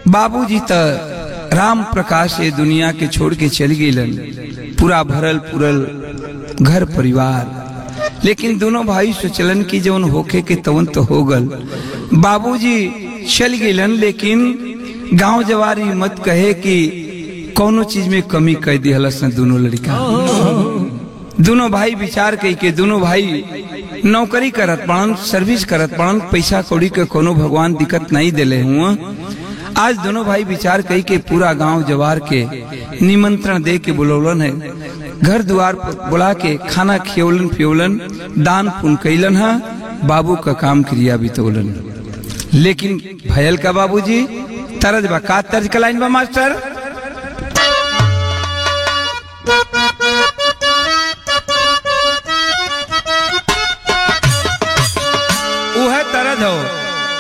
बाबूजी त राम प्रकाश ये दुनिया के छोड़ के चल गईलन पूरा भरल पुरल घर परिवार लेकिन दोनों भाई सोचलन कि जौन होखे के तवन तो हो गल बाबूजी चल गईलन लेकिन गांव जवारी मत कहे कि कौनो चीज में कमी कह दिहलस न दोनों लड़का दोनों भाई विचार कई के दोनों भाई नौकरी करत पड़न सर्विस करत पड़न पैसा कौड़ी के कोनो भगवान दिक्कत नहीं दिले हुआ आज दोनों भाई विचार कई के पूरा गांव जवार के निमंत्रण दे के बुलौलन है घर द्वार पर बुला के खाना खियौलन पियौलन दान पुण्य कैलन है बाबू का काम क्रिया बितौलन लेकिन भयल का बाबूजी तरज बा का तर्ज कलाइन बा मास्टर वह तरज हो